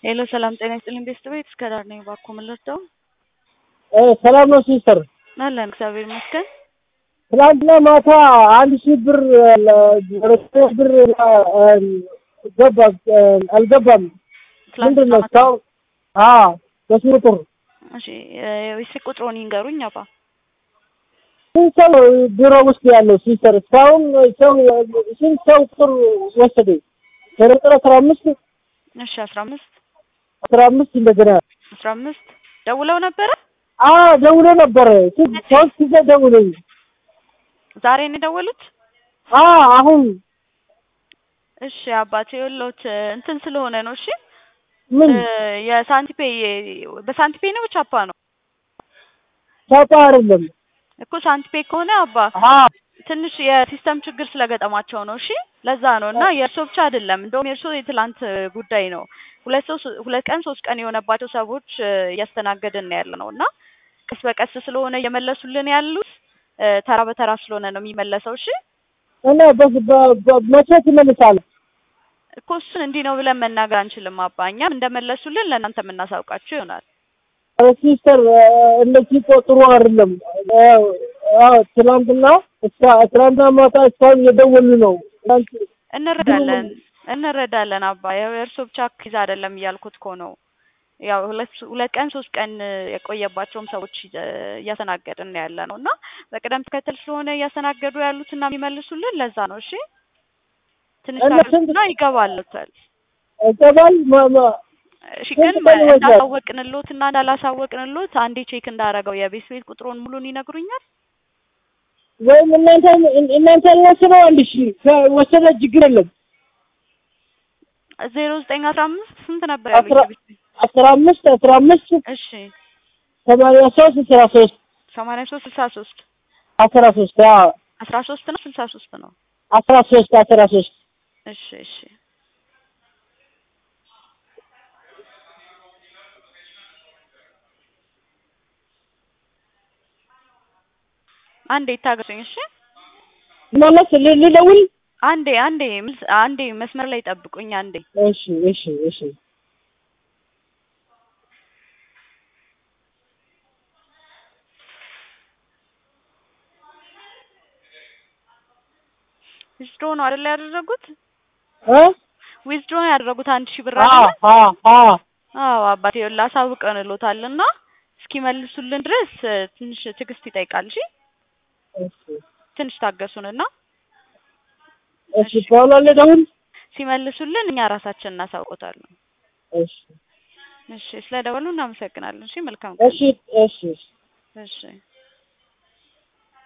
ሄሎ ሰላም ጤና ይስጥልኝ ቤተሰቦች እስከ ዳር ነኝ እባክዎ ምን ልርዳው? ሰላም ነው ሲስተር? አለን እግዚአብሔር ይመስገን። ትናንትና ማታ አንድ ሺህ ብር ሁለት ብር ገባ አልገባም። ምንድን ነው እስካሁን? አዎ በሱ ቁጥር እሺ የስልክ ቁጥሮን ይንገሩኝ አባ። ስንት ሰው ቢሮ ውስጥ ያለው ሲስተር? እስካሁን ሰው ስንት ሰው ቁጥር ወሰደ? ቁጥር አስራ አምስት እሺ አስራ አምስት አስራ አምስት እንደገና አስራ አምስት ደውለው ነበረ? አዎ ደውሎ ነበረ። ስንት ሶስት ጊዜ ደውለኝ። ዛሬ ነው የደወሉት? አዎ አሁን እሺ አባቴ የወሎት እንትን ስለሆነ ነው። እሺ ምን የሳንቲፔ በሳንቲፔ ነው ቻፓ ነው ቻፓ አይደለም እኮ ሳንቲፔ ከሆነ አባ አዎ ትንሽ የሲስተም ችግር ስለገጠማቸው ነው። እሺ ለዛ ነው እና የእርሶ ብቻ አይደለም። እንደውም የእርሶ የትላንት ጉዳይ ነው። ሁለት ሰው ሁለት ቀን ሶስት ቀን የሆነባቸው ሰዎች እያስተናገድን ነው ያለ ነው እና ቀስ በቀስ ስለሆነ እየመለሱልን ያሉት ተራ በተራ ስለሆነ ነው የሚመለሰው። እሺ እና መቼ ትመልሳለህ? እኮ እሱን እንዲህ ነው ብለን መናገር አንችልም አባ። እኛም እንደመለሱልን ለእናንተ የምናሳውቃቸው ይሆናል። ሲስተር እንደዚህ እኮ ጥሩ አይደለም። ትናንትና እስከ ትናንትና ማታ እስካሁን እየደወሉ ነው። እንረዳለን እንረዳለን አባ። ያው የእርሶ ብቻ ኪዝ አይደለም እያልኩት እኮ ነው። ያው ሁለት ሁለት ቀን ሶስት ቀን የቆየባቸውም ሰዎች እያስተናገድን ያለ ነው እና በቅደም ተከተል ስለሆነ እያስተናገዱ ያሉት እና የሚመልሱልን ለዛ ነው። እሺ ትንሽ ታገሱና ይገባሉታል። ይገባል እሺ ግን እንዳሳወቅንሎት እና እንዳላሳወቅንሎት አንዴ ቼክ እንዳረገው የቤት ቤት ቁጥሩን ሙሉን ይነግሩኛል? ወይም እናንተ እናንተ ወስነው አንድ ሺ ወሰነ ችግር የለም። ዜሮ ዘጠኝ አስራ አምስት ስንት ነበር ያሉኝ? አስራ አምስት አስራ አምስት እሺ ሰማንያ ሶስት አስራ ሶስት ሰማንያ ሶስት ስልሳ ሶስት አስራ ሶስት አስራ ሶስት ነው ስልሳ ሶስት ነው? አስራ ሶስት አስራ ሶስት እሺ እሺ አንዴ ታገሱኝ። እሺ ማለት ልደውል? አንዴ አንዴ አንዴ መስመር ላይ ጠብቁኝ። አንዴ እሺ እሺ እሺ ዊዝድሮ ነው አይደል ያደረጉት? እ ዊዝድሮ ነው ያደረጉት አንድ ሺህ ብር አዎ አይደል? አዎ አዎ አዎ አባቴ ላሳውቀንሎታልና እስኪመልሱልን ድረስ ትንሽ ትዕግስት ይጠይቃል። እሺ እሺ ትንሽ ታገሱንና እሺ በኋላ ልደውል? ሲመልሱልን እኛ ራሳችን እናሳውቆታለን። እሺ እሺ ስለደወሉ እናመሰግናለን። እሺ መልካም እሺ እሺ እሺ